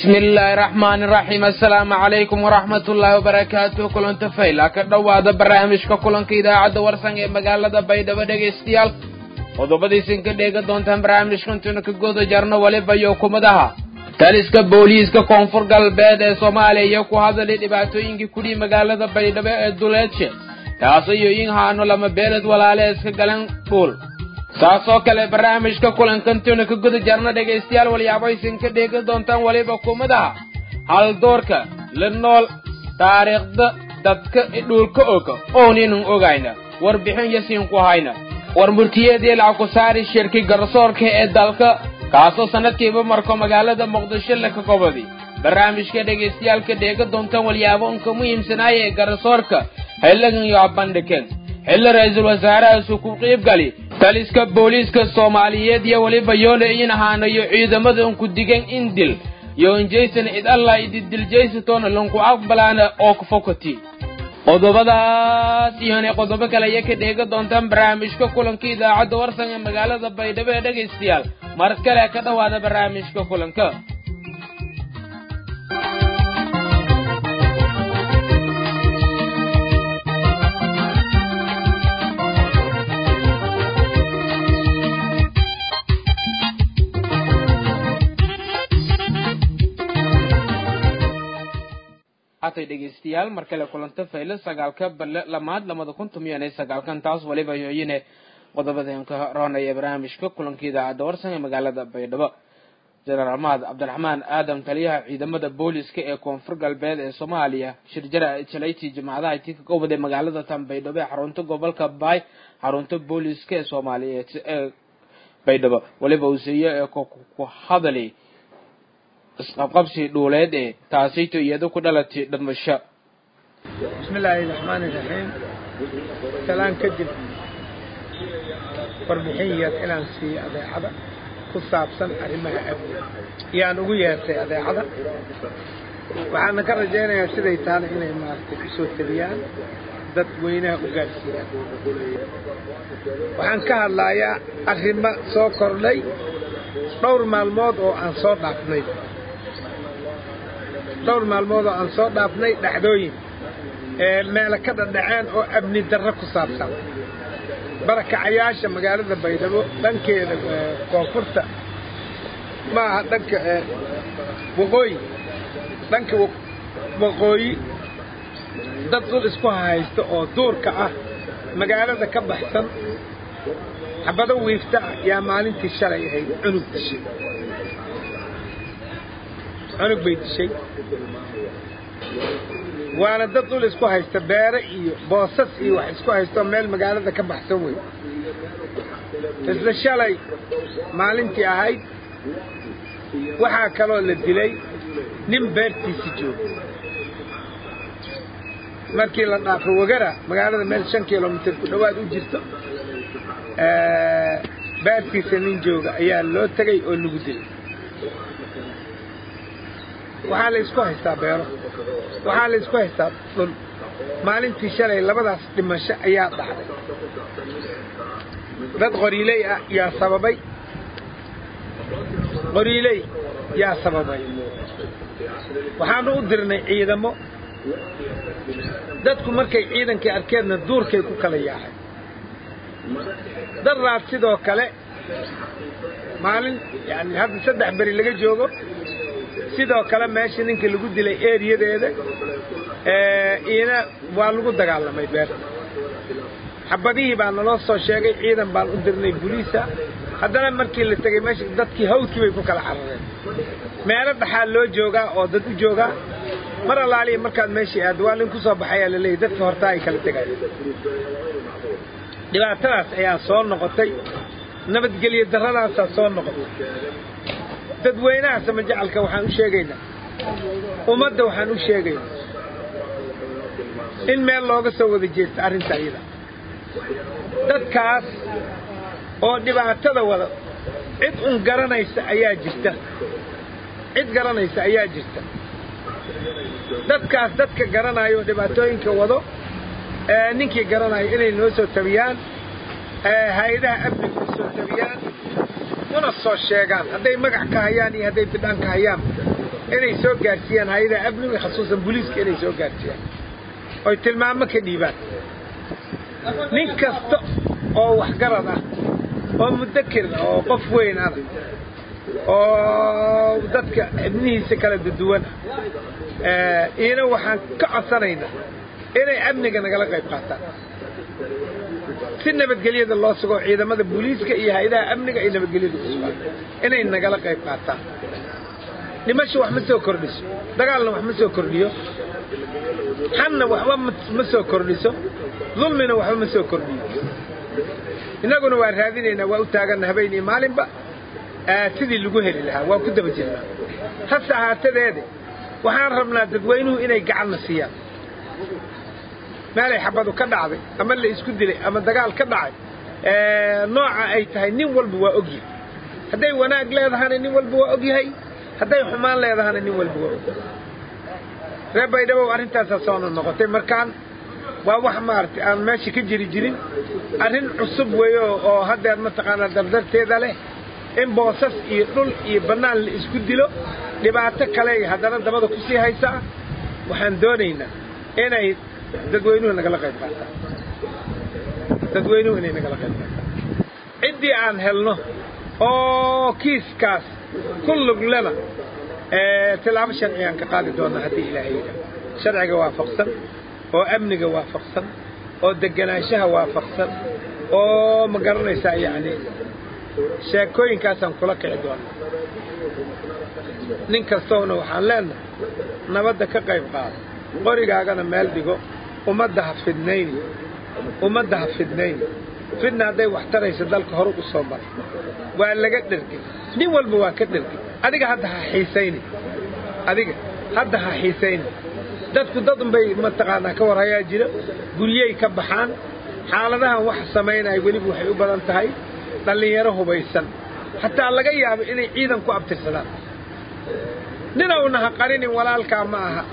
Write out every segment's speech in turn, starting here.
bismi illaahi raxmaani raxiim assalaamu calaykum waraxmat ullaahi wabarakaatuh kulanta fayla ka dhowaada barnaamijka kulanka idaacadda warsan ee magaalada baydhabo dhegaystayaal qodobadiisin ka dheega doontaan barnaamijkantuna ka goda jarno waliba iyo kumadaha taliska booliiska koonfur galbeed ee soomaaliya iyo ku hadalay dhibaatooyinkii kudhii magaalada baydhabo ee duleedshe taasoo iyo in haano lama beeled walaale iska galan dhuul saasoo kale barnaamijka kulankantuna ka guda jarna dhegaystayaal walyaabahaysin ka dheega doontaan waliba kumadaha haldoorka la nool taariikhda dadka dhuulka oga oonaynan ogayna warbixin yasiin ku hayna war murtiyeedii lacag ku saari shirki garsoorka ee dalka kaasoo sanadkiiba marko magaalada muqdisho la ka gobodi barnaamijka dhegaystayaalka dheega doontaan walyaabo unka muhiimsanaaya ee garsoorka xilligan iyo bandhigeen xilli ra-iisul wasaarahaasu ku qiibgali taliska booliiska soomaaliyeed iyo weliba yoole in ahaanayo ciidamada unku digan in dil iyo injaysan cid allah ididiljaystoona lanku aqbalaana oo kufokati qodobadaas iyona qodobo kale ayaa ka dheega doontaan barnaamijka kulanka idaacadda warsan ee magaalada baydhabo ee dhegaystayaal mar kale ka dhowaada barnaamijka kulanka hatay dhegaystayaal mar kale kulanta faylo sagaalka balle lamaad lamada kun tumiyan iyo sagaalkan taas waliba yooyine qodobadeen ka roonaya barnaamijka kulanka idaacadda warsan ee magaalada baydhabo jenaraal mahad cabdiraxmaan aadam taliyaha ciidamada booliska ee koonfur galbeed ee soomaaliya shirjara jalayti jimacadaha tii ka goboday magaalada tan baydhabo ee xarunta gobolka baay xarunta booliska ee soomaaliyeed ee baydhabo waliba uuseeye ee ku hadali isqabqabsi dhuuleed ee taasayto iyado ku dhalatay dhimasho bismi illaahi raxmaani raxiim salaan kadib warbixin yar inaan siiyo adeecada ku saabsan arrimaha amni yaan ugu yeertay adeecada waxaana ka rajaynayaa siday taana inay maaragtay u soo teliyaan dad weynaha u gaadhsiiyaan waxaan ka hadlayaa arrimo soo kordhay dhowr maalmood oo aan soo dhaafnay dhowr maalmood oo aan soo dhaafnay dhacdooyin ee meelo ka dhadhaceen oo amni darro ku saabsan barakacayaasha magaalada baydhabo dhankeeda koonfurta ma aha dhanka waqooyi dhanka waqooyi dad dul isku haysta oo duurka ah magaalada ka baxsan xabado wiifta ah yaa maalintii shalay ahayd cunug dishay cunug bay dishay waana dad dhul isku haysta beere iyo boosas iyo wax isku haystaoo meel magaalada ka baxsan wey isla shalay maalintii ahayd waxaa kaloo la dilay nin beertiisi jooga markii la dhaafo wagara magaalada meel shan kilomitir ku dhowaad u jirto beertiisa nin jooga ayaa loo tegay oo lagu dilay waxaa la isku haystaa beero waxaa la isku haystaa dhul maalintii shalay labadaas dhimasho ayaa dhacday dad qoriiley ah yaa sababay qoriiley yaa sababay waxaanu u dirnay ciidamo dadku markay ciidankii arkeedna duurkay ku kala yaacay daraad sidoo kale maalin yani hadda saddex beri laga joogo sidoo kale meesha ninka lagu dilay eeriyadeeda iina waa lagu dagaalamay beerta xabadihii baa naloo soo sheegay ciidan baan u dirnay buliisa haddana markii la tegey meesha dadkii hawdkii bay ku kala carareen meelo dhaxaa loo joogaa oo dad u joogaa mar allaaliya markaad meeshii aaddo waa nin ku soo baxayaa la leeyay dadka hortaa ay kala tegayaan dhibaatadaas ayaa soo noqotay nabadgelyo darradaasaa soo noqotay dadweynaha samajacalka waxaan u sheegaynaa ummadda waxaan u sheegaynaa in meel looga soo wada jeesta arrinta iyada dadkaas oo dhibaatada wada cid un garanaysa ayaa jirta cid garanaysa ayaa jirta dadkaas dadka garanayo oo dhibaatooyinka wado ninkii garanayo inay noo soo tabiyaan hay-adaha amniga u soo tabiyaan una soo sheegaan hadday magac ka hayaan iyo hadday bidhaan ka hayaan inay soo gaarsiiyaan hay-adaha amniga khasuusan booliiska inay soo gaarsiiyaan oy tilmaamo ka dhiibaan nin kasta oo waxgarad ah oo mudakir ah oo qof weyn ana oo dadka ibnihiisa kala duduwan ah iyana waxaan ka codsanaynaa inay amniga nagala qayb qaataan si nabadgelyada loo sugo ciidamada booliiska iyo hay-adaha amniga ay nabadgelyada u sugaan inay nagala qayb qaataan dhimasho wax ma soo kordhiso dagaalna wax ma soo kordhiyo xanna waxba ma soo kordhiso dulmina waxba ma soo kordhiyo innaguna waa raadinaynaa waa u taaganna habeen iyo maalinba sidii lagu heli lahaa waa ku daba jirnaa hase ahaatadeede waxaan rabnaa dadweynuhu inay gacanna siiyaan meelay xabadu ka dhacday ama la isku dilay ama dagaal ka dhacay nooca ay tahay nin walba waa ogyahay hadday wanaag leedahana nin walba waa ogyahay hadday xumaan leedahana nin walba waa ogyahay reer baydhabow arrintaasaa soona noqotay markaan waa wax maaragtay aan meesha ka jiri jirin arrin cusub weeyo oo haddeer mataqaanaa dardarteeda leh in boosas iyo dhul iyo bannaan la isku dilo dhibaato kale haddana dabada ku sii haysaa waxaan doonaynaa inay dadweynuhu nagala qayb qaataan dadweynuhu inay nagala qayb qaataan ciddii aan helno oo kiiskaas ku luglena tilaabo sharcigaan ka qaadi doonaa haddii ilaahay yidhaah sharciga waafaqsan oo amniga waafaqsan oo deganaanshaha waafaqsan oo ma garanaysaa yacni sheekooyinkaasaan kula kici doonaa nin kastoona waxaan leenahay nabadda ka qayb qaado qorigaagana meel dhigo ummadda ha fidnayni ummadda ha fidnayni fidna hadday wax tarayso dalka hore u soo maray waa laga dhergay nin walba waa ka dhergay adiga hadda ha xiisayni adiga hadda ha xiisayni dadku dad unbay mataqaanaa ka warhayaa jira guryey ka baxaan xaaladahan wax samaynaya weliba waxay u badan tahay dhallinyaro hubaysan xataa laga yaabo inay ciidan ku abtirsadaan ninowna ha qarinin walaalkaa ma aha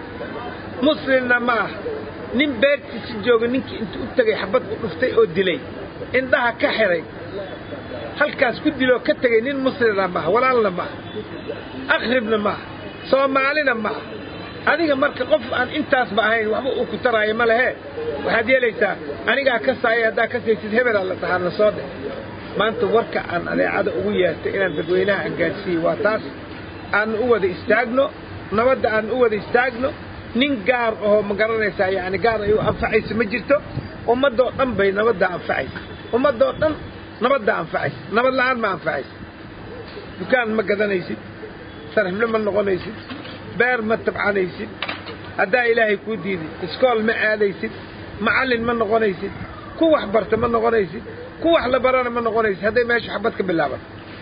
muslimna ma aha nin beertiisi jooga ninkii intuu u tegay xabad u dhuftay oo dilay indhaha ka xiray halkaas ku diloo ka tegay nin muslimna maaha walaalna ma aha akhribna ma aha soomaalina ma aha adiga marka qof aan intaasba ahayn waxba uu ku taraayo ma lehee waxaad yeelaysaa anigaa ka saaya haddaa ka saysid hebelaa la dhahaa na soo dhe maanta warka aan adeecada ugu yeertay inaan dadweynaha aan gaadhsiiye waa taas aan u wada istaagno nabadda aan u wada istaagno nin gaar ahoo ma garanaysaa yacni gaar ay u anfacayso ma jirto ummaddoo dhan bay nabaddaa anfacaysa ummaddoo dhan nabaddaa anfacaysa nabad la'aan ma anfacaysa dukaan ma gadanaysid sarxiblo ma noqonaysid beer ma tabcanaysid haddaa ilaahay kuu diiday iskool ma aadaysid macallin ma noqonaysid ku wax barta ma noqonaysid ku wax la barana ma noqonaysid hadday meeshu xabad ka bilaaban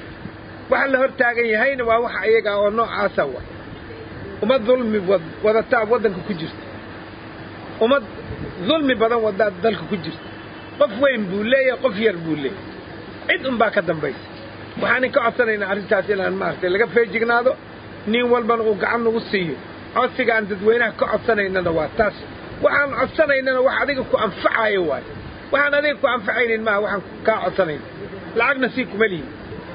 waxa la hor taagan yahayna waa waxa iyaga oo noocaasa wa ummad dulmi wadataa waddanka ku jirta ummad dulmi badan wadaa dalka ku jirta qof weyn buu leeyahay qof yar buu leeyahay cid unbaa ka dambaysa waxaanin ka codsanaynaa arrintaas inaan maaragtay laga feejignaado nin walbana uu gacan nagu siiyo codsiga aan dadweynaha ka codsanaynana waa taas waxaan codsanaynana wax adiga ku anfacayo waayo waxaan adiga ku anfacaynin maaha waxaan kaa codsanayna lacagna sii kuma lihin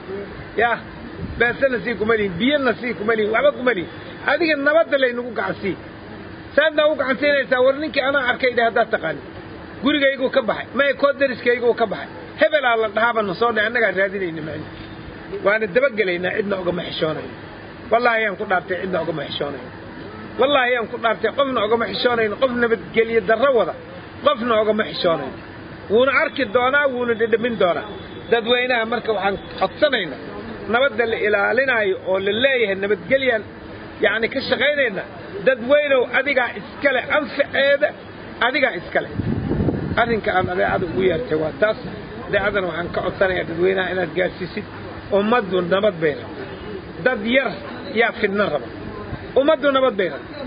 yaa beesana sii kuma lihin biyana sii kuma lihin waxba kuma lihin adiga nabadda laynagu gacansii saadnaa u gacansiinaysaa war ninkii anaa arkay dheh haddaad taqaani gurigayguu ka baxay maya koo dariskayguu ka baxay hebelaa la dhahaaba na soo dhe annagaa raadinayna macni waana dabagelaynaa cidna ogama xishoonayno wallaahi ayaan ku dhaartay cidna ogama xishoonayno wallaahi ayaan ku dhaartay qofna ogama xishoonayno qof nabadgelyo darro wada qofna ogama xishoonayno wuuna arki doonaa wuuna dhedhamin doonaa dadweynaha marka waxaan codsanaynaa nabadda la ilaalinaayo oo la leeyahay nabadgelyaan yacni ka shaqaynayna dadweynow adigaa iskale anfaceeda adigaa iskale arrinka aan adeecada ugu yeertay waa taas adeecadana waxaan ka codsanayaa dadweynaha inaad gaadhsiisid ummaddu nabad bay rabtaa dad yar yaa fidna raba ummaddu nabad bay rabtaa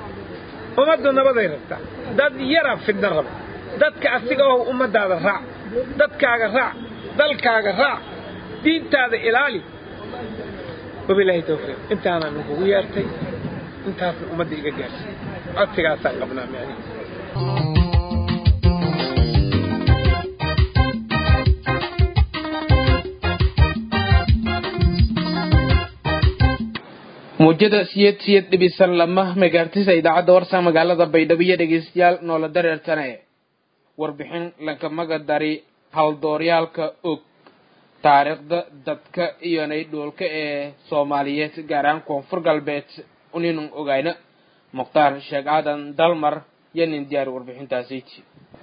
ummaddu nabaday rabtaa dad yaraa fidna raba dadka asiga oo ummaddaada raac dadkaaga raac dalkaaga raac diintaada ilaali wabilaahi tawfiiq intaanaan kugu yeertay intaasna ummadda iga gaarsiiy codsigaasaan qabnaa micnihi muujada siyed siyed dhibisan lama megaartisa idaacadda warsa magaalada baydhabo iyo dhegeystayaal noola dareertane warbixin lankamaga dari haldooryaalka og taariikhda dadka iyo naydhuulka ee soomaaliyeed gaar ahaan koonfur galbeed uninun ogayna mukhtaar sheekh aadan dalmar iyo nin diyaari warbixintaasiiti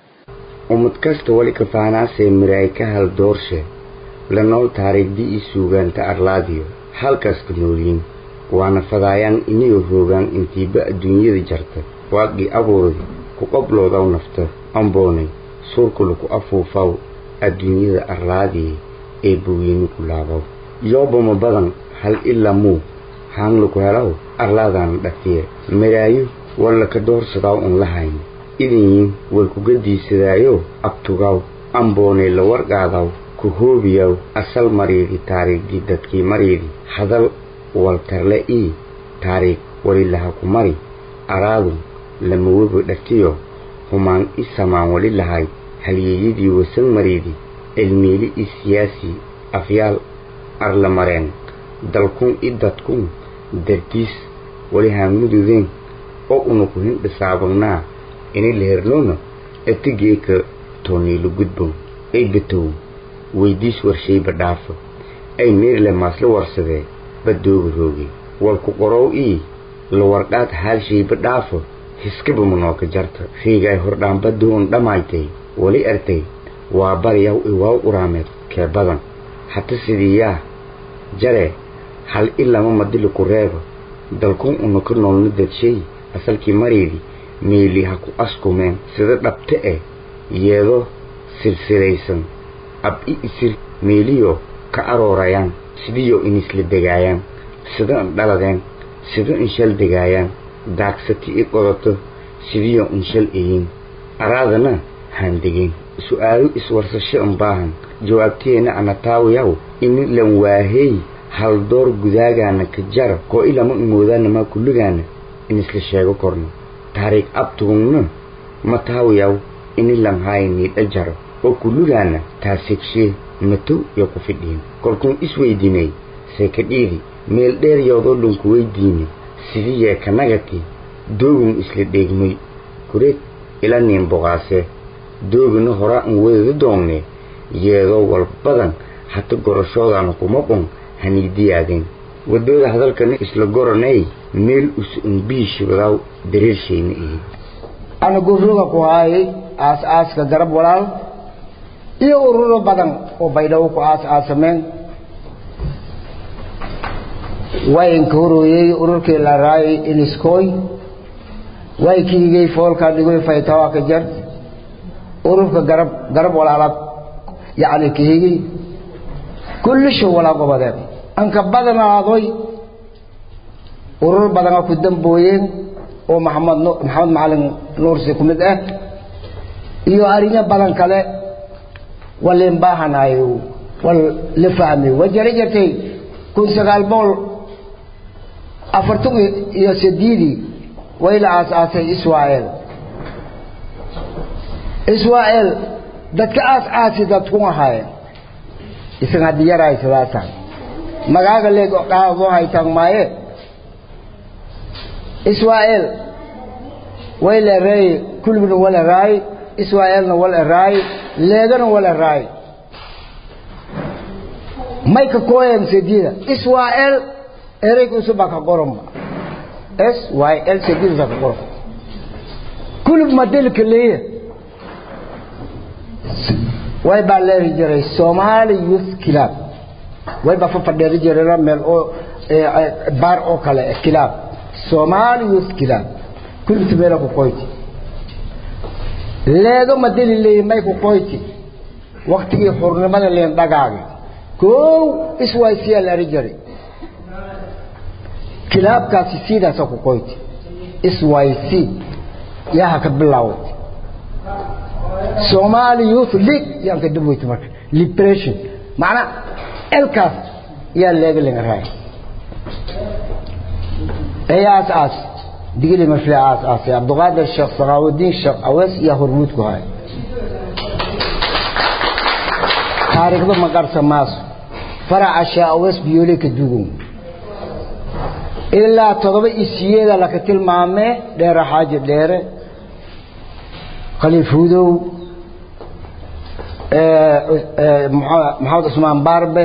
ummad kasta wali kafaanaasee miraay ka hal doorshe la nool taariikhdii ii suugaanta arlaadiyo halkaaska noolyiin waana fadaayaan inigoo hoogaan intiiba adduunyada jarta waaqii abuurdi ku qobloodaw nafta amboonay suurkula ku afuufaw adduunyada arlaadiye ee boweyni ku laabaw yoobama badan hal ilaa muu haanglaku helaw arlaadaana dhafiye miraayo walla ka doorsadaaw un lahayn idinyin way kuga diisadaayo abtugaaw amboonay la warqaadaw ku hoobiyaw asal mariidi taariikhdii dadkii mariidi hadal waltarle ii taariikh walilaha ku mari araadu lamaweba dhatiyo humaan i samaan wali lahay halyeeyadii wasan mariidi cilmiili i siyaasi afyaal arla mareen dalkun i dadkun dartiis wali haamududeen oo una ku hindhisaabagnaa ini lehernoona atigeeka tooniilu gudbow ay batow weydiis warshayba dhaafo ay meerle maasla warsadee badooga rooge walku qorow ii la warqaad haalshayba dhaafo hiskaba manooka jarta riigay hordhaanbadoon dhammaytay wali artay waa baryaw iwaaw uraameed kee badan hata sidii yaa jare hal i lama madili ku reeba dalkun una ka noolna dadshay asalkii mariidi meeli ha ku askumeen sida dhabte eh yeedo silsilaysan ab i isir meeliyo ka aroorayaan sidiyo inisla degaayaan sida in dhaladeen sida in shal degaayaan daagsati i qodato sidiyo in shal eyin araadana haan degeen su-aalo iswarsasho in baahan jawaabteenna anataawayaw ini lan waahey hal door gudaagaana ka jara koo ilama imoodaanamaa kulligaana inisla sheego korno taariikh abtugungna ma taawayaw ini lan haayanii dhajaro oo kulligaana taasigshe matow iyo ku fidhiin kolkuun isweydiinay seekadhiidi meel dheer yoodoo dhanku weydiine sidii yeekanagati doogun isla dheegmay kureed ila niin boqaasee doogina horaa an wadada doonne yeedoo wal badan hata gorashoodaana kuma qun haniidiyaadeen waddooda hadalkana isla goranay meel us un biishibadaaw dareershayna ihi ana gurruga ku haayay aas-aaska garab walaal iyo ururo badan oo baydhabo ku aas-aasameen waynka horooyey ururkii la raayay iniskooy way kiigay foolkaa dhigoy faytawaa ka jar ururka garab garab walaalaad yacni kahigay kullisho walaa gobodeed anka badanaadoy urur badana ku dambooyeen oo maxamed maxamed macalin nuursi ku mid ah iyo arinya badan kale walin baahanayo wal la fahmay wajari jirtay kun sagaal bool afartan iyo sideedii way la aasaasay israa'el israa'el dadka aas-aasi dadku ahaayeen isaga haddii yaraay sidaasaan magaaga leeg qaadoo haytaan maaye israa'el way la raay kulbina wala raay israa'elna wala raay leegana wala raay mayka kooyan sedida israa'el ereyga usubaa ka qoranba s y l sedida ka qoran kulub madelka leeya way baa leeri jiray Somali Youth Club way baa fafadheeri jiray meel oo baar oo kale club Somali Youth Club kulubta meel ku qoyti leego madeli leey may ku qoyti waqtigii xurnimada leen dhagaaga koow iswaysiya leeri jiray kilaabkaasi sidaas ku qoyti iswaysi yaa ka bilowday Somali Youth League yaan ka dibweyt marka liberation macna elkaas yaa leega laga raay ayaas as digili marfle as as Abdulqaadir Sheekh Salahuddin Sheekh Awas ya hormuud ku hay taariikhda ma qarsa maas faraca Sheekh Awas biyole ka dugun ilaa toddoba isiyeeda laka tilmaamee dheere xaaji dheere khaliif hudow maxamed cusmaan baarbe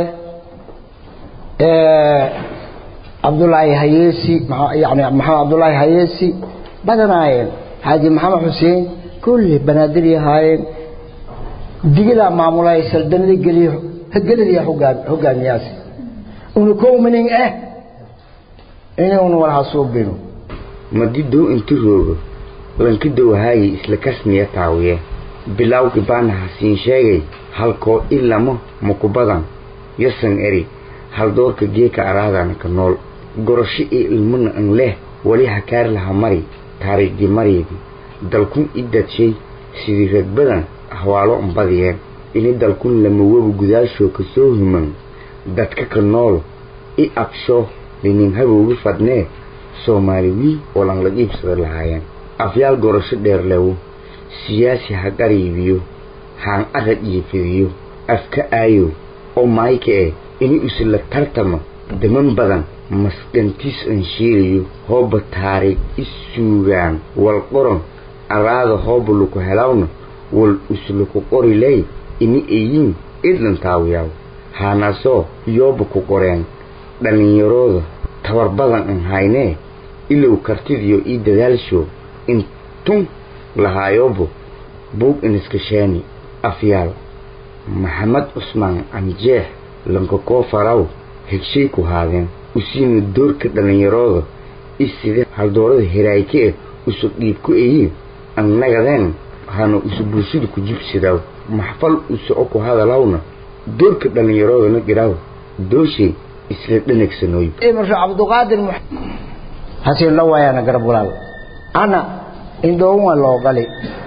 cabdullaahi hayeesi yani maxamed cabdullaahi hayeesi badanaayeen xaaji maxamed xuseen kulli banaadir yahaayeen digidaa maamulay saldanada geliyo geladiya hogaamiyaasi una kowmanin ah inuuna walaha suubino madidow inti roogo lankidow haayi isla kasniya taawiye bilawgi baana hasiin sheegay halkoo ilamo mukubadan yasan eri haldoorka geeka araadana ka nool gorosho iyo ilmana an leh wali hakaar laha mari taariikhdii maryadi dalkun i dadshay sidii ragbadan ahwaalo ambadiyeen ini dalkun lamawebu gudaashoo ka soo human dadka ka nool i absho linin habowgi fadnee soomaali wii oo lan la iibsada lahaayeen afyaal gorasho dheer lewo siyaasi ha qariibiyo haan arag iyo fidiyo afka aayow oo maayka eh ini isla tartamo daman badan masdhantiis an shiilayo hooba taariikh is suugaan wal qoron araada hooba luku helawna wal usluku qoriley ini eyiin idlan taawiyaw haanasoo yooba ku qoreen dhallinyarooda tabar badan an haynee ilow kartidiyo ii dadaalsho intun lahaayobo buug iniskasheeni afyaal maxamed cusmaan anjeex lankakoo faraw hegshay ku haadeen usiina doorka dhallinyarooda iside haldoorada heraayke eh usu dhiib ku eyi annagadeen hana usu bulshada ku jibsidaw maxfal usoco ku hadalawna doorka dhallinyaroodana giraw dooshay isla dhanagsanooy marka cabduqaadir hasiin la waayana garab walaal ana indhoowaa loo gali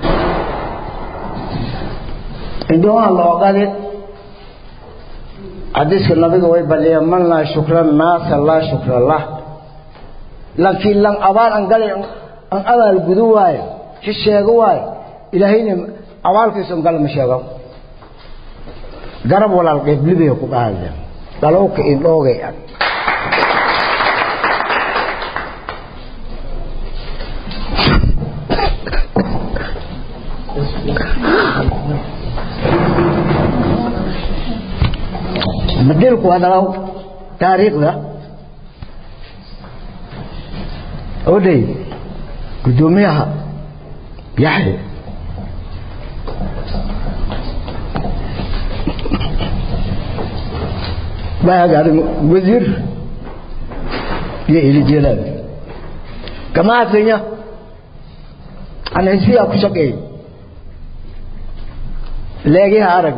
indhoowaa loo gali xadiiska nabiga way baliyeen man laa shukra naasa laa shukra lah laakiin lan abaal an gali an abaal gudu waayo si sheego waayo ilaahayna abaalkiisa an gal ma sheego garab walaal qeeblibay ku dhahayaa dhalowka indhoogay ag madilku hadalaw taariikhda odhay guddoomiyaha yaxye baagaari wasiir iyo ilijeelaad kamaasanya anhisiyaa ku shaqeey leegiha arag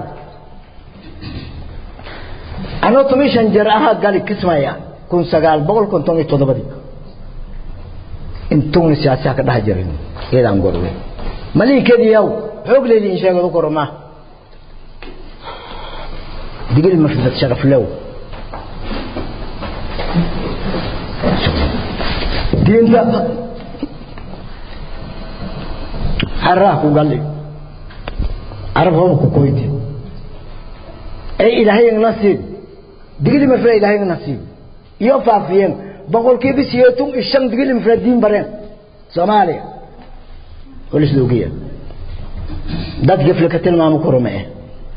anoo toban shan jeer ahaa gali kismaya kun sagaal boqol konton iyo toddobadii intuuna siyaasiha ka dhaha jirin iyadaan gorwe maliikeediyaw xoog leedi in sheegadu koroma digil mafdad sharaf lew diinta xaraha ku galli carab hooba ku koyti ay ilaahay nasiib digili mafra ilaahay nasiib iyo faafiyeen boqolkiiba siyeetun iyo shan digili mafra diin bareen soomaaliya holis loogiya dad gefle ka tilmaamo korome eh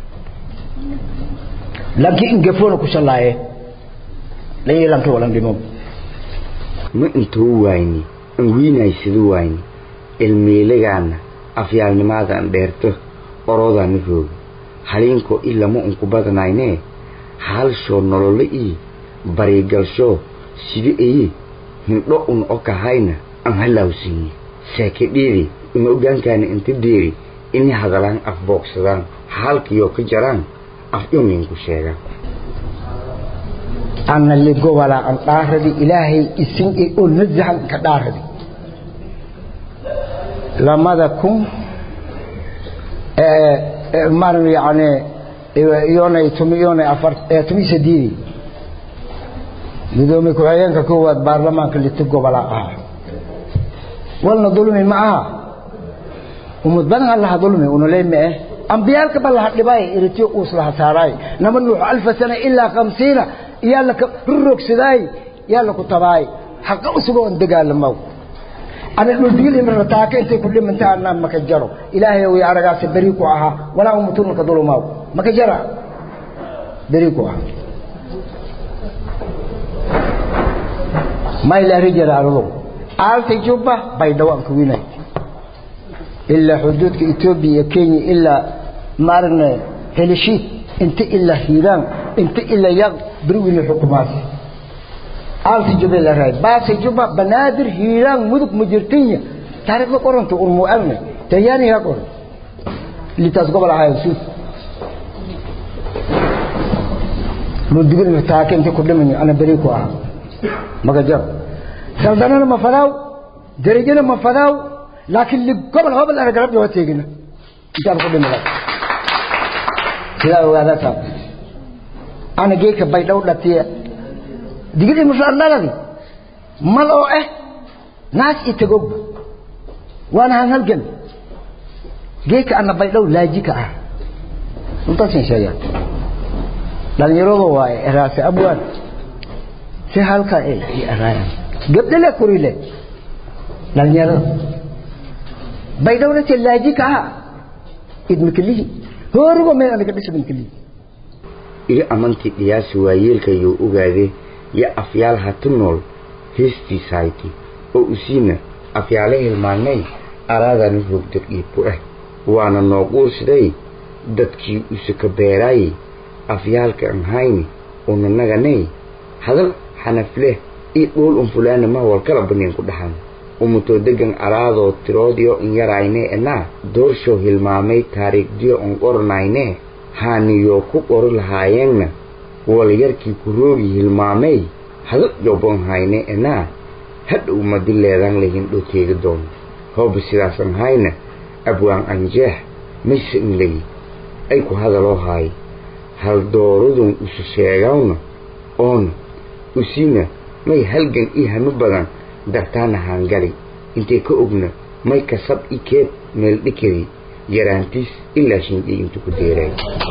lanki in gefona ku shallaaye layi lanki walan dhimo ma intuu waayni an wiinaysadu waayni ilmiilagaana afyaalnimaada an dheerto oroodaana rooga haliinkoo ilama unku badanaynee haalshoo nololo ii bariigalshoo sida eyi hindho un okahayna an halaawsiiye seekedhiidi uma ogaankaana inta deeri inay hadalaan afboogsadaan haalkiyoo ka jaraan afyominku sheegaan ana ligobala an dhaaradi ilaahay isin oo nazahan ka dhaaradi lamada kun mar yani iyonay tumi iyonay afar tumi sadiidi gudoomiye ku-xigeenka koowaad baarlamaanka liti gobola ah walna dulmi ma aha umad badan allaha dulmi unoleyme eh ambiyaalka ba laha dhibay iritiyo uus laha saaraay nama nuuxu alfa sana ilaa khamsiina yaa laka rurogsaday yaa laku tabaay haqa usugoo on dagaalamaw ana dhuldigil imrana taaka intay ku dhimanta anaa maka jaro ilaahay way aragaasa beri ku ahaa walaa umutunka dulumaw maka jara beri ku ahaa ما إلا رجال أرضو آلت جبة بيدوان كوينة إلا حدودك إثيوبيا كينيا إلا مارنا هلشيت انت إلا هيران انت إلا يغ بروين الحكومات آلت جبة إلا راي باس جبة بنادر هيران مدك مجرتينيا تعرف قرن تقول مؤمن تياني هقول اللي تسقب على هاي السوس مدقل متاكي انت كل مني أنا بريكو أها magajar saldanana ma fadaaw darajana ma fadaaw laakiin ligobol hobol ana garab yoo teegina intaan ku dhimada sidaa ogaada taa ana geeka baydhow dhatiya digidi mushaandhaladi mal oo eh naas i tagogba waana han halgan geeka ana baydhow laaji ka ah intaasin sheegaa dhalinyaradu waaye eraase abwaan si halka ay arayaan gabdhale kurile dhalinyarada baydhowna tallaaji ka aha idmakalihi hoorigo meel anaga dhisbankalihi iga amantii dhiyaasi waayeelkayuu ogaade yo afyaal hatu nool heestiisahayti oo usiina afyaale hilmaanay araadani hogdad iibku ah waana noo quursiday dadkii usaka beeraayey afyaalka an hayni unanaganay hadal xanafleh ii dhuul un fulaana ma walkala baniin ku dhaxan umutoo degan araadoo tiroodiyo in yarayne enaa doorshow hilmaamay taariikhdiyo un qoranayne haaniyoo ku qori lahaayeenna walyarkii ku roogi hilmaamay hada jobon hayne enaa hadhow madi leedan lahin dhow teegi doono hooba sidaasan hayna abwaan anjeex mayse in legi ay ku hadaloo haay hal dooradun isu sheegawna oona usiina may halgan ii hanu badan dartaana haangali intay ka ogna may kasab i keeb meel dhikadi yaraantiis ilaa shindhii intu ku deeray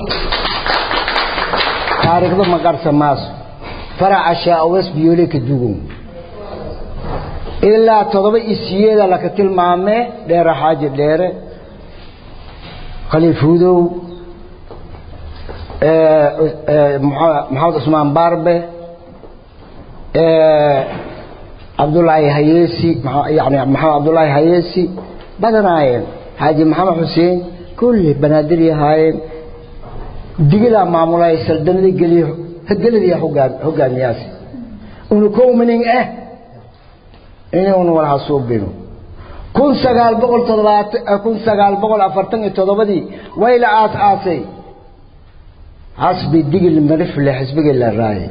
taariikhda ma qarsa maaso faraca shaawes biyoole ka dugun ilaa todoba isiyeeda laka tilmaamee dheere xaaji dheere khaliif hudow maxamed cusmaan baarbe cabdullaahi hayeesi yani maxamed cabdullaahi hayeesi badanaayeen xaaji maxamed xuseen kulli banaadir ahaayeen digilaa maamulay saldanada geliyo geladiya hogaamiyaasi unu kowminin ah inuunu walaha suubino kun sagaal boqol toddobaatan kun sagaal boqol afartan iyo toddobadii way la aas aasay xasbi digil marifle xisbigii la raayay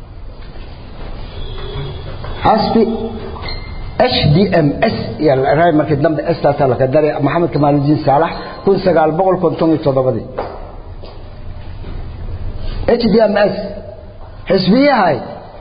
xasbi h d m s raay markii dambe staasa laka daray maxamed kamaaludiin saalax kun sagaal boqol konton iyo toddobadii h d m s xisbiyahay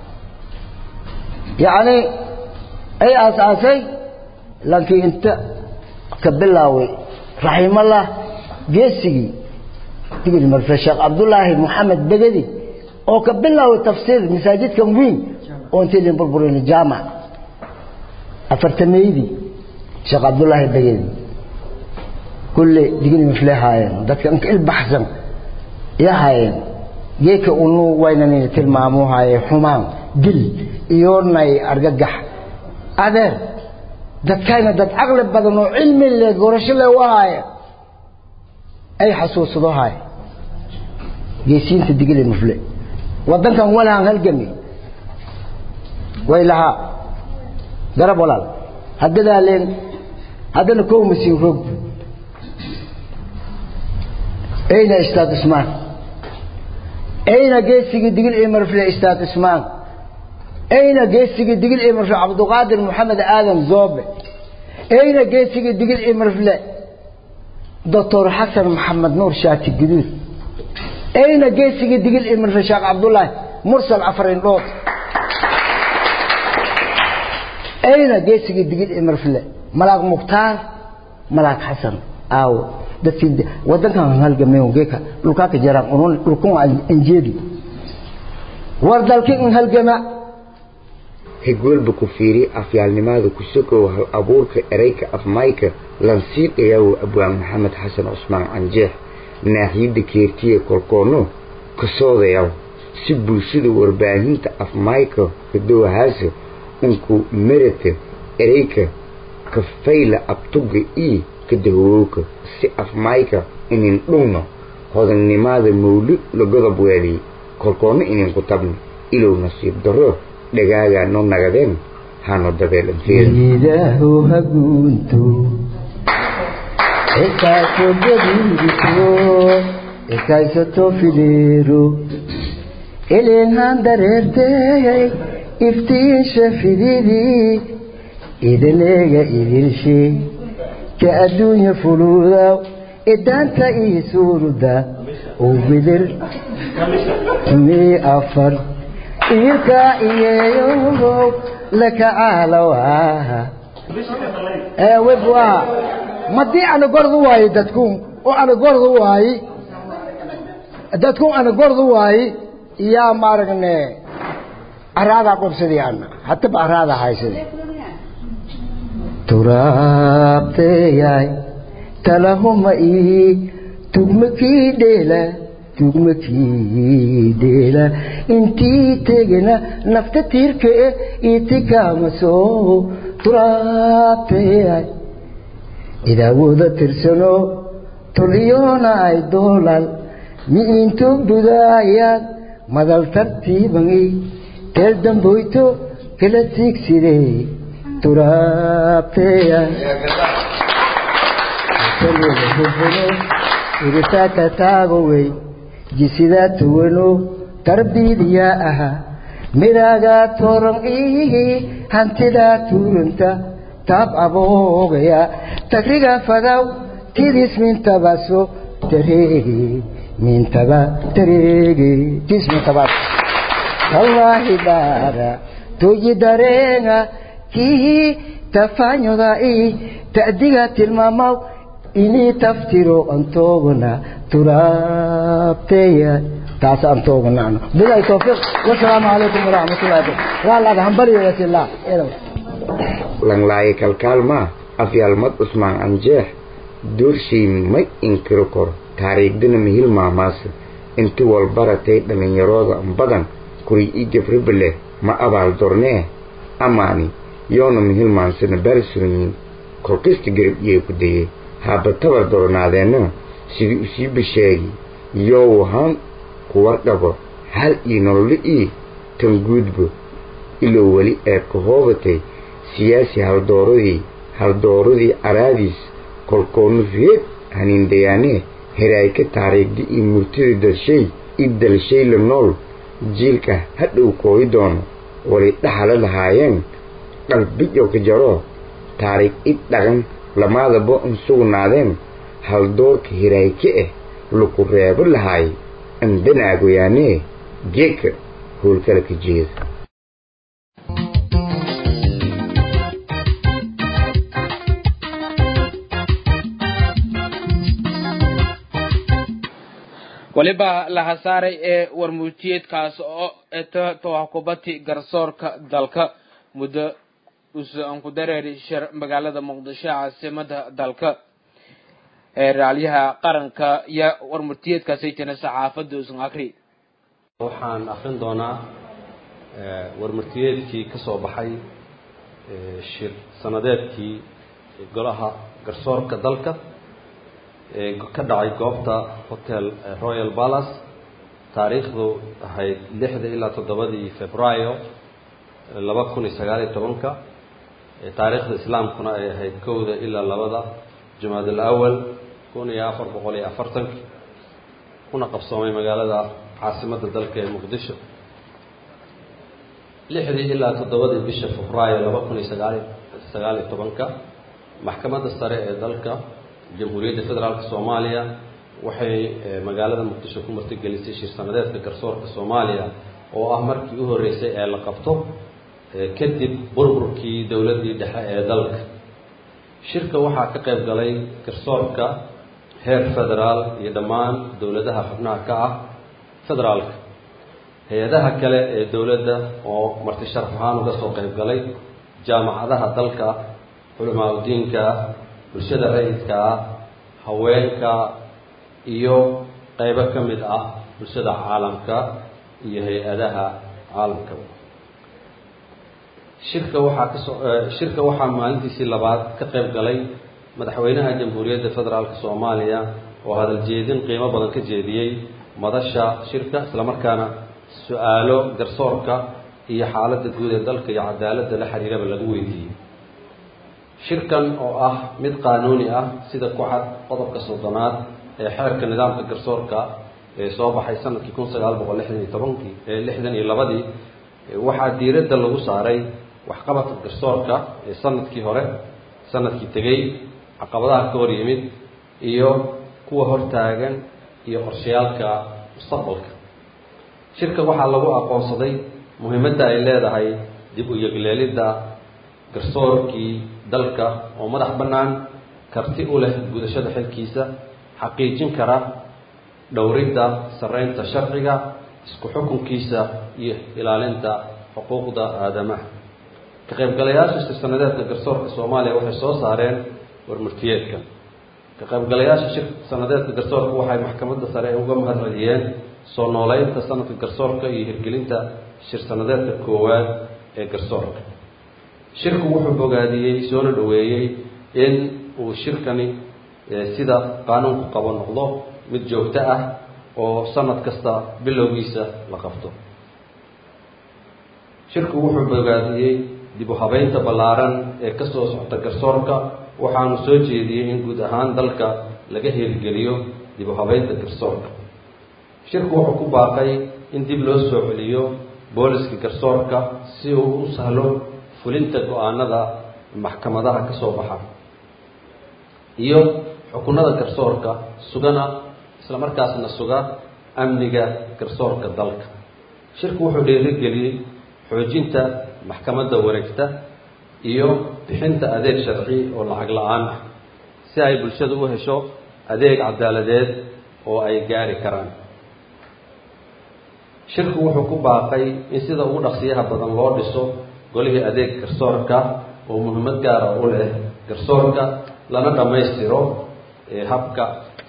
yacni ay aas-aasay laakiin inta ka bilaaway raximallah geesigii digil marfe sheekh cabdullaahi moxamed begedi oo ka bilaaway tafsiir masaajidkan weyn oo intay lin burburin jaamac afartameydii sheekh cabdullaahi begedi kulle digil mifle haayeen dadka inka ilbaxsan ya haayeen geeka unu waynanayna tilmaamo haaye xumaan dil iyoonay argagax adeer dadkayna dad caqli badan oo cilmi le gorasho le u haaye ay xasuusado haaye geesiinta digile mufle waddankan walahan halgami way lahaa garab walaal haddadaa leen haddana kow masiin roog ayna istaad ismaan ayna geesigii digil ee marfle istaad ismaan ayna geesigii digil ee marfle cabduqaadir maxamed aadan zoobe ayna geesigii digil ee marfle doctor xasan maxamed nuur shaati guduud ayna geesigii digil ee marfle sheekh cabdullaahi mursal cafarin dhood ayna geesigii digil ee marfle malaaq mukhtaar malaaq xasan aawo dadkii wadankan halgamay geeka dhulkaa ka jaraan unun dhulkun anjeedi war dalkii in halgama hegwelba ku fiiri afyaalnimaada ku sokow hal abuurka ereyka afmayka lansiidhayawo abwaan maxamed xasan cusmaan canjeex naaxiyadda keertiya kolkoono kasoodayaw si bulshada warbaahinta afmayka kadowhaasa unku merata ereyka kafayla abtuga ii kadahowowka si afmayka inin dhugno hodannimada mawlid la godob weeliy kolkoonna ininku tabno ilow nasiib darro dhagaagaa no nagadeen hano dabeelanteeda hagunto ekaaso gadiidiso ekaysato fideero elenhan dareertey iftiinsha fididii idaleega idilshe ka adduunya fuluudaw idaanta ii suuruda oo bidir mii afar iirkaa iyeeyo lakacaalawaha webwa madii ana gordu waayi dadkun oo ana gordu waayi dadkun ana gordu waayi yaa maaragne araadaa qobsadii ana hataba araadaa haysade turaabteyaay talahuma ii tugmakii dheela tugmakii dheela intii tegena nafta tiirka e itikaamaso turaabteyaay idaawooda tirsano toliyoona ay doolal mi'into budaayaad madal tartiibangi teel damboyto kala tiigside turaabteyaay iritaaka taagowey jisidaa tuwano tarbiidiyaa aha midaagaa tooran ihi hantidaa tuuranta taab aboogaya tagriga fadaw tidis mintabaso tareege mintaba tareege tis mintabas tallaahi baara toyi dareenga kihi tafaanyoda i ta'diga tilmaamaw inii taftiro antoogana turaabteya taas antooganaano bilahi tawfiiq wasalaamu calaykum waraxmatullahi waalaga hambaliyoyasila langlaaye kalkaalmaa afyaalmad cusmaan anjeex doorshay may inkiro kor taariikhdana mihil maamaasa inti walbaratay dhallinyarooda badan kuray ii gabribale ma abaal dornee amaani yoona mihil maansana baalsuranyiin kolkasta garab iyay ku dayey haaba tabar dornaadeenna sidii usii basheegi yow han kuwar dhabo hal ii nololo ii tan guudbo ilow weli ee ka hoobatay siyaasi haldooradii haldooradii caraadiis kolkoonu reed haniindayaanee heraayka taariigda iyo murtida dalshay i dalshay la nool jiilka hadhow kooyi doono wali dhaxala lahaayeen qalbijow ka jaro taariikh id dhaqan lamaadaba un sugnaadeen haldoorka hiraayke ah laku reebo lahaay andanaagoyaanee geeka howlkala ka jeeda weliba laha saaray ee warmuujiyeedkaas oo tawakubati garsoorka dalka muddo usan ku dareeri shir magaalada muqdisho caasimada dalka ee raalyaha qaranka iyo warmurtiyeedkaasay jira saxaafadda usan akri waxaan akrin doonaa warmurtiyeedkii ka soo baxay shir sanadeedkii golaha garsoorka dalka ee ka dhacay goobta hotel royal palace taariikhdu ahayd lixda ilaa toddobadii februaayo laba kun iyo sagaal iyo tobanka taariikhda islaamkuna ay ahayd kowda ilaa labada jumaad alawal kun iyo afar boqol iyo afartanki kuna qabsoomay magaalada caasimadda dalka ee muqdisho lixdii ilaa toddobadii bisha febraayo laba kun iyo sagaali sagaal iyo tobanka maxkamadda sare ee dalka jamhuuriyadda federaalk soomaaliya waxay magaalada muqdisho ku martigelisay shir sanadeedka garsoorka soomaaliya oo ah markii u horreysay ee la qabto kadib burburkii dowladdii dhexe ee dalka shirka waxaa ka qayb galay garsoorka heer federaal iyo dhammaan dowladaha xubnaha ka ah federaalka hay-adaha kale ee dowladda oo marti sharaf ahaan uga soo qayb galay jaamacadaha dalka culamaa udiinka bulshada rayidka ah haweenka iyo qaybo ka mid ah bulshada caalamka iyo hay-adaha caalamka shirka waxaa kasoo shirka waxaa maalintiisii labaad ka qayb galay madaxweynaha jamhuuriyadda federaalk soomaaliya oo hadal jeedin qiimo badan ka jeediyey madasha shirka islamarkaana su-aalo garsoorka iyo xaaladda guud ee dalka iyo cadaaladda la xiriiraba lagu weydiiyey shirkan oo ah mid qaanuuni ah sida ku cad qodobka soddonaad ee xeerka nidaamka garsoorka ee soo baxay sanadkii kun sagaal boqol lixdan iyo tobankii ee lixdan iyo labadii waxaa diiradda lagu saaray waxqabadka garsoorka ee sanadkii hore sanadkii tegey caqabadaha ka hor yimid iyo kuwa hortaagan iyo qorshayaalka mustaqbalka shirka waxaa lagu aqoonsaday muhiimadda ay leedahay dib u yegleelidda garsoorkii dalka oo madax bannaan karti u leh gudashada xilkiisa xaqiijin kara dhowridda sarreynta sharciga isku xukunkiisa iyo ilaalinta xuquuqda aadamaha ka qaybgalayaasha shir sanadeedka garsoorka soomaaliya waxay soo saareen warmurtiyeedkan ka qaybgalayaasha shir sanadeedka garsoorka waxay maxkamadda sare uga mahad celiyeen soo nooleynta sanadka garsoorka iyo hirgelinta shir sanadeedka koowaad ee garsoorka shirku wuxuu bogaadiyey soona dhoweeyey in uu shirkani sida qaanuunku qabo noqdo mid joogto ah oo sanad kasta bilowgiisa la qabto shirku wuxuu bogaadiyey dib u habeynta ballaaran ee ka soo socta garsoorka waxaanu soo jeediyey in guud ahaan dalka laga hirgeliyo dib u habeynta garsoorka shirku wuxuu ku baaqay in dib loo soo celiyo booliska garsoorka si uu u sahlo fulinta go-aanada maxkamadaha ka soo baxa iyo xukunada garsoorka sugana isla markaasna suga amniga garsoorka dalka shirku wuxuu dhiirigeliyey xoojinta maxkamadda wareegta iyo bixinta adeeg sharci oo lacag la-aan ah si ay bulshada u hesho adeeg cadaaladeed oo ay gaari karaan shirku wuxuu ku baaqay in sida ugu dhaqsiyaha badan loo dhiso golihii adeeg garsoorka oo muhiimad gaara u leh garsoorka lana dhammaystiro habka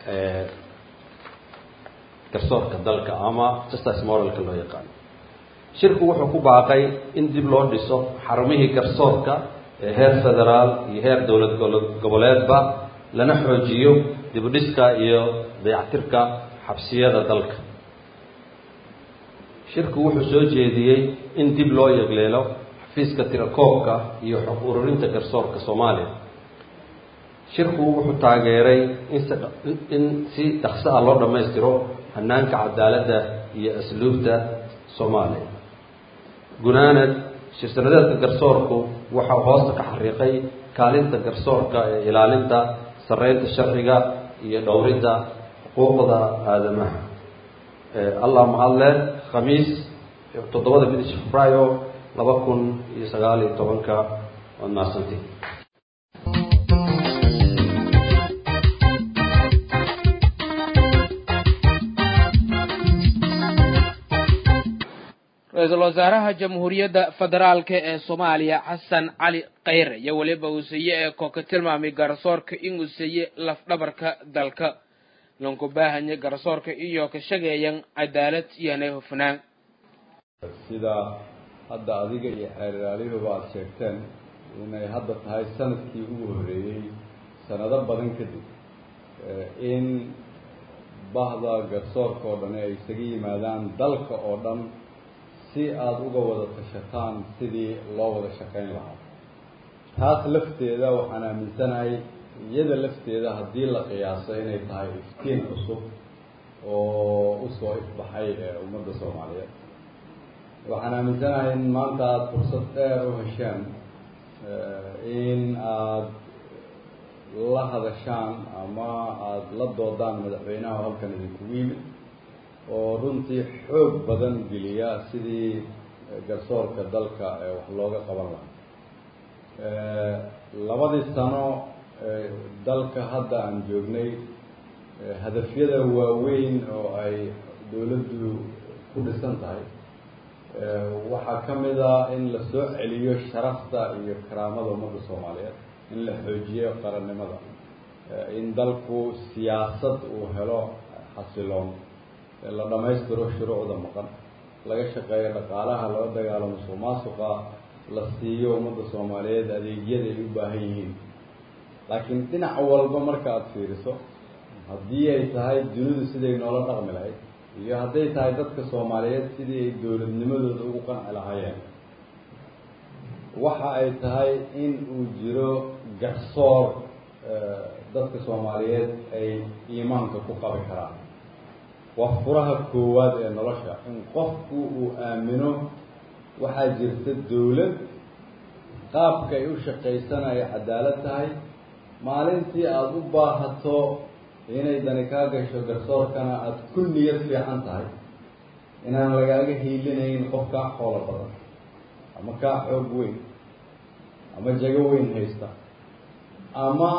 garsoorka dalka ama justice moralka loo yaqaano shirku wuxuu ku baaqay in dib loo dhiso xarumihii garsoorka ee heer federaal iyo heer dowlad goboleedba lana xoojiyo dibudhiska iyo dayactirka xabsiyada dalka shirku wuxuu soo jeediyey in dib loo yegleelo xafiiska tirakoobka iyo xog ururinta garsoorka soomaaliya shirku wuxuu taageeray in si dhaqso ah loo dhammaystiro hanaanka cadaaladda iyo asluubta soomaaliya gunaanad shir-sanadeedka garsoorku waxau hoosta ka xariiqay kaalinta garsoorka ee ilaalinta sarreynta sharciga iyo dhowridda xuquuqda aadamaha allah mahadle khamiis toddobada bidish februayo laba kun iyo sagaal iyo tobanka waad mahadsantiin ra-iisul wasaaraha jamhuuriyadda federaalk ee soomaaliya xasan cali khayre iyo weliba uusiye ee kooka tilmaamay garsoorka inuu siiye lafdhabarka dalka lanku baahanya garsoorka iyo ka shageeyan cadaalad iyoanay hufnaan sida hadda adiga iyo xeeriraalihuba aada sheegteen inay hadda tahay sanadkii ugu horreeyey sanado badan kadib in bahda garsoorka oo dhan ay isaga yimaadaan dalka oo dhan si aada uga wada tashataan sidii loo wada shaqayn lahaa taas lafteeda waxaan aaminsanahay iyada lafteeda haddii la qiyaaso inay tahay iftiin cusub oo usoo ifbaxay ee ummadda soomaaliyeed waxaan aaminsanahay in maanta aada fursad dheer u hesheen in aada la hadashaan ama aada la doodaan madaxweynaha halkan idinkugu yimid oo runtii xoog badan geliya sidii garsoorka dalka ee wax looga qaban lahaa labadii sano dalka hadda aan joognay hadafyada waaweyn oo ay dowladdu ku dhisan tahay waxaa ka mid a in la soo celiyo sharafta iyo karaamada ummadda soomaaliyeed in la xoojiyo qarannimada in dalku siyaasad uu helo xasiloon la dhammaystiro shuruucda maqan laga shaqeeyo dhaqaalaha laga dagaalamo musuq maasuqa la siiyo ummadda soomaaliyeed adeegyada ay u baahan yihiin laakiin dhinac walba marka aada fiiriso haddii ay tahay dunidu siday noola dhaqmi lahayd iyo hadday tahay dadka soomaaliyeed sidii ay dowladnimadooda ugu qanci lahaayeen waxa ay tahay in uu jiro garsoor dadka soomaaliyeed ay iimaanka ku qabi karaan waa furaha koowaad ee nolosha in qofku uu aamino waxaa jirta dawlad qaabka ay u shaqaysana ay cadaalad tahay maalintii aada u baahato inay dani kaa gasho garsoorkana aada ku niyad fiican tahay inaan lagaaga hiilinayn qof kaa xoolo badan ama kaa xoog weyn ama jago weyn haysta ama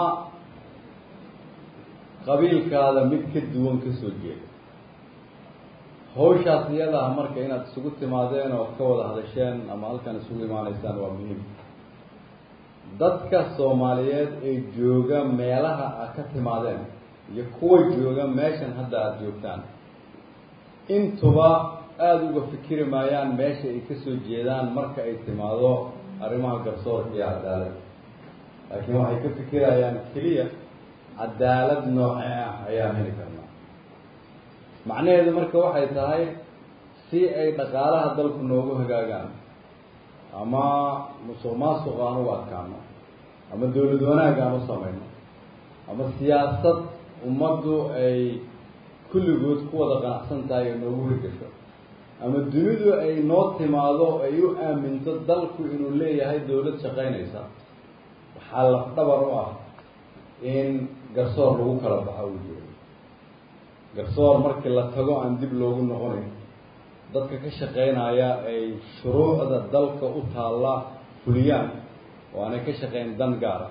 qabiilkaada mid ka duwan ka soo jeeda hawshaas iyada ah marka inaad isugu timaadeen oo ka wada hadasheen ama halkan isugu imaanaysaan waa muhiim dadka soomaaliyeed ee jooga meelaha aad ka timaadeen iyo kuwa jooga meeshan hadda aada joogtaan intuba aada uga fikiri maayaan meesha ay kasoo jeedaan marka ay timaado arrimaha garsoorka iyo cadaalad laakiin waxay ka fikirayaan keliya cadaalad noocee ah ayaan heli karnaa macnaheedu marka waxay tahay si ay dhaqaalaha dalku noogu hagaagaan ama musuq maasuq aan ugu adkaano ama dawlad wanaag aan u samayno ama siyaasad ummaddu ay kulligood ku wada qanacsan tahay oo noogu hirgasho ama dunidu ay noo timaado ay u aaminto dalku inuu leeyahay dawlad shaqaynaysa waxaa lafdhabar u ah in garsoor lagu kala baxo uu jiro garsoor markii la tago aan dib loogu noqonayn dadka ka shaqaynaya ay shuruucda dalka u taalla fuliyaan oo aanay ka shaqayn dan gaara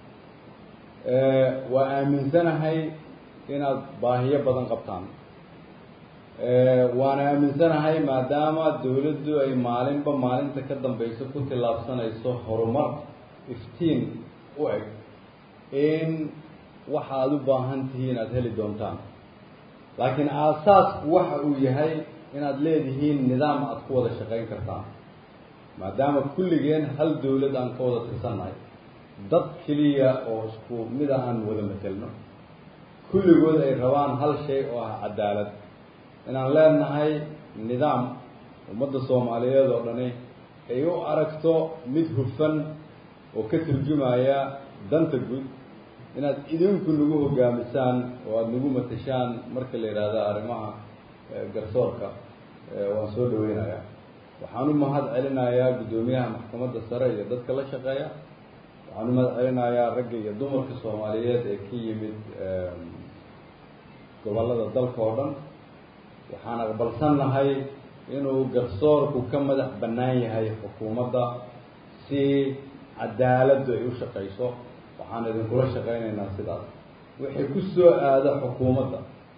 waa aaminsanahay inaad baahiyo badan qabtaan waana aaminsanahay maadaama dawladdu ay maalinba maalinta ka dambayso ku tillaabsanayso horumar iftiin u eg in waxa aada u baahan tihiin aada heli doontaan laakiin aasaasku waxa uu yahay inaad leedihiin nidaam aada ku wada shaqayn kartaan maadaama kulligeen hal dawlad aan ka wada tirsannahay dad keliya oo isku mida aan wada matelno kulligood ay rabaan hal shay oo ah cadaalad inaan leenahay nidaam ummadda soomaaliyeed oo dhani ay u aragto mid hufan oo ka turjumaya danta guud inaad idinku nagu hogaamisaan oo aada nagu matashaan marka la yidhaahdo arrimaha garsoorka waan soo dhaweynayaa waxaan u mahad celinayaa guddoomiyaha maxkamadda sare iyo dadka la shaqeeya waxaan u mahad celinayaa ragga iyo dumarka soomaaliyeed ee ka yimid gobollada dalka oo dhan waxaan aqbalsannahay inuu garsoorku ka madax bannaan yahay xukuumadda si cadaaladdu ay u shaqayso waxaan idinkula shaqaynaynaa sidaas wixii ku soo aada xukuumadda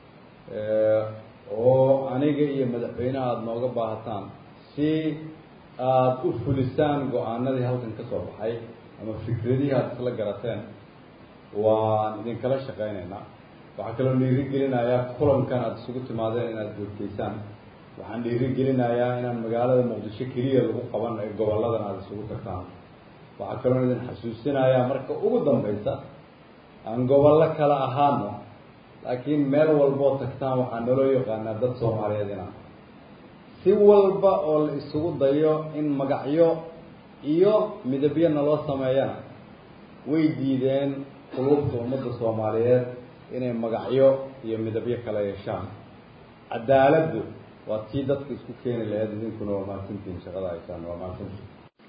oo aniga iyo madaxweynaha aada nooga baahataan si aada u fulisaan go-aanadii halkan ka soo baxay ama fikradihii aada isla garateen waan idinkala shaqaynaynaa waxaa kaloo dhiiri gelinayaa kulankan aada isugu timaadeen inaad joogtaysaan waxaan dhiiri gelinayaa inaan magaalada muqdisho keliya lagu qaban ee gobolladan aada isugu tagtaan waxaa kaloo idin xasuusinayaa marka ugu dambaysa aan gobollo kala ahaano laakiin meel walboo tagtaan waxaa naloo yaqaanaa dad soomaaliyeed inaan si walba oo la isugu dayo in magacyo iyo midabyo naloo sameeyana way diideen quluubta ummadda soomaaliyeed inay magacyo iyo midabyo kala yeeshaan cadaaladdu waa tii dadka isku keeni lahayd idinkuna waa mahadsantihin shaqada haysaan waa mahadsantihin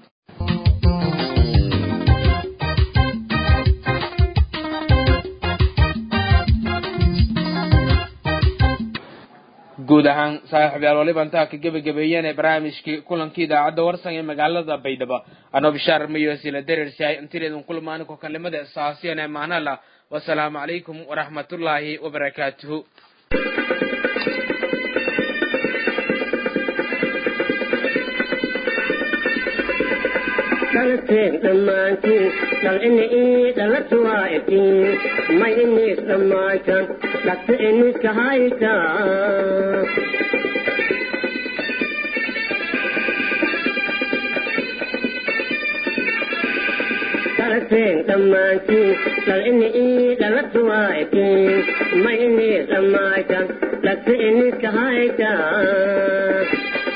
guud ahaan saaxiibyaal waliba intaa ka gebagabeeyeen ee barnaamijkii kulankii idaacadda warsan ee magaalada baydhabo anoo bishaar mayosila derersahay intileedun kulmaani ko kalimada saasiyan ee maanala wasalaamu calaykum waraxmatullaahi wabarakaatuhu dhalteen dhammaantiin dhal ini ii dhalatu waa itiin may inis dhammaaytan dhagta iniska haytaa dhalteen dhammaantiin dhal ini ii dhalatu waa itiin may inis dhammaaytan dhagta iniska haytaa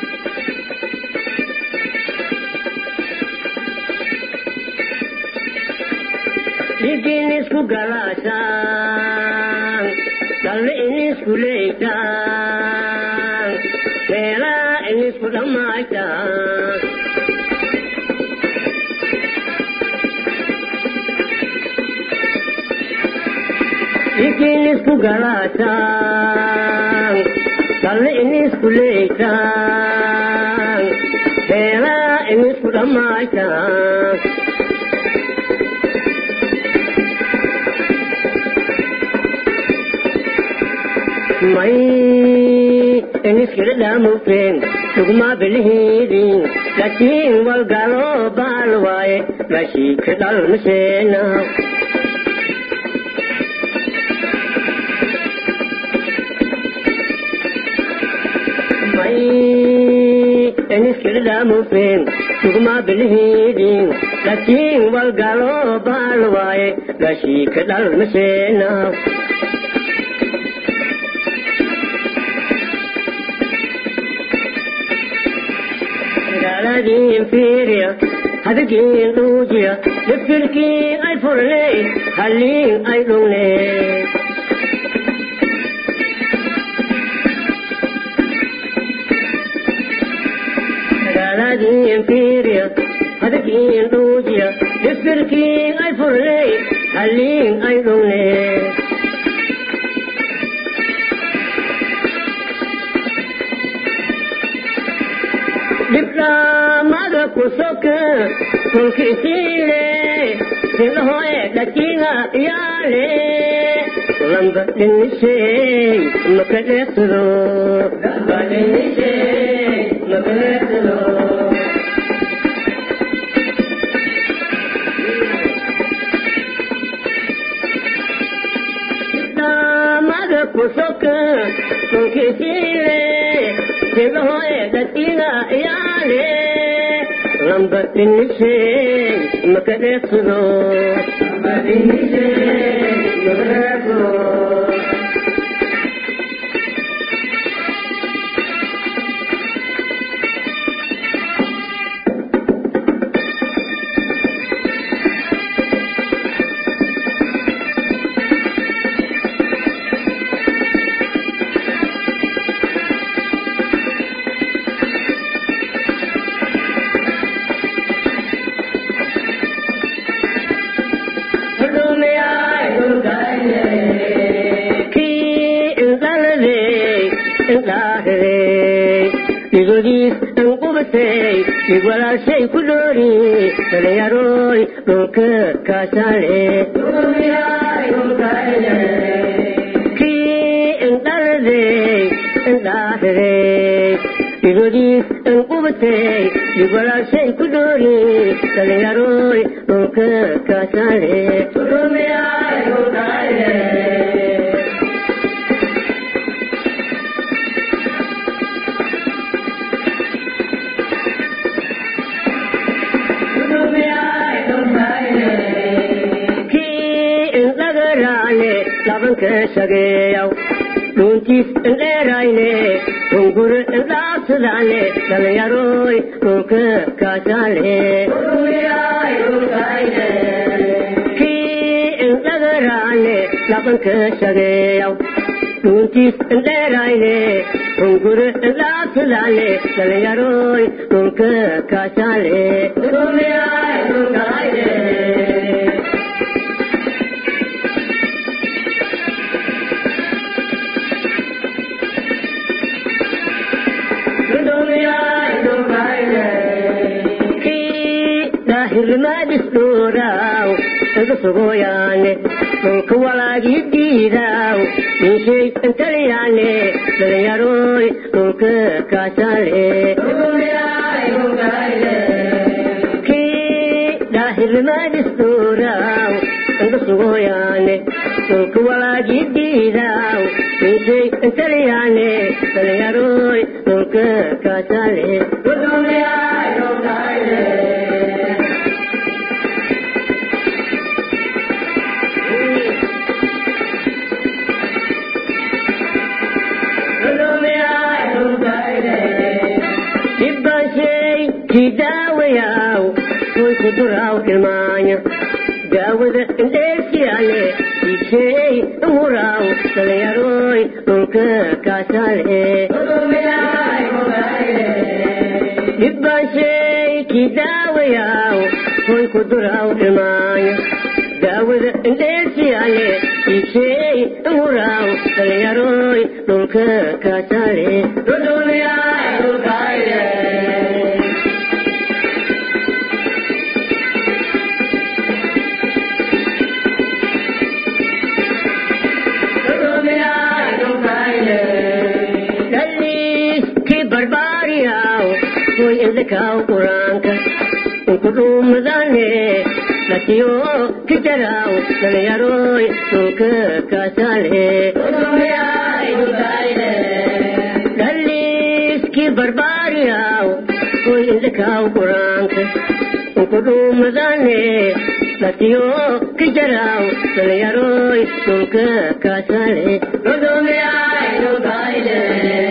dhiiggiin isku galaashaan dhalle in isku leeytaan meelaa in isku dhammaaytaan dhiiggiin isku galaashaan dhalle in isku leeytaan meelaa in isku dhammaaytaan may iniskila dhaamufeen sugmaa bilihiidin laakiin walgaloo baal waaye gaashiika dhalmaseena may iniskila dhaamufeen sugmaa bilihiidin laakiin walgaloo baal waaye gaashiika dhalmaseena gaaladii fiiriya hadagiin dhuujiya dafirkii ay furnay halliin ay dhugnay gaaladii fiiriya hadagiin dhuujiya dafirkii ay furnay halliin ay dhugnay dhibdhaamada ku soka kolkiisiile silahoe dhajiga yaale lamba dhinishay maka dheeqsado lamba dhinishay maka dheeqsado dhibdhaamada ku soka kolkiisiile silahoe dhajiga yaale lamba dhinishay maka dheeqsado lamba dhinishay maka dheeqsado igodiis an qubatay ig walaashay ku dhoori dhalinyaroy dhulka kaasaale kii indhaladay indhaahiday igodiis an qubatay ig walaashay ku dhoori dhalinyaroy dhulka kaasaale labanka shageeyaw dhuuntiis indheerayne hungure indhaabsadane dhalinyaroy dhulka kaasaale kii indhagaraane labanka shageeyaw dhuuntiis indheerayne hungure indhaabsadane dhalinyaroy dhulka kaasaale hirmaadis dhooraw iga sugoyaane dhulka walaagii diidaw inshay intaliyaane dhalinyaroy dhulka kaasaale kii ilmaadisdooraw angasugoyaane dhulka walaagidiidaw inshay intaliyaane dhallinyaroy dhulka kaasale ibbaashay kidaawayaw way ku duraw ilmaanya daawada indheesiyaale iisheey umuraw dhallinyaroy dhulka kaasale ibbaashay kidaawayaw way ku duraw ilmaanya daawada indheesiyaale iisheey umuraw dhallinyaroy dhulka kaasale daliiskii barbaariyaw way indhakaw quraanka unkudhuumadane latiyo kijaraw dhallinyaroy dhulka kaasale daliiskii barbaariyaw way indhakaw quraanka unkudhuumadane latiyo kijaraw dhallinyaroy dhulka kaasale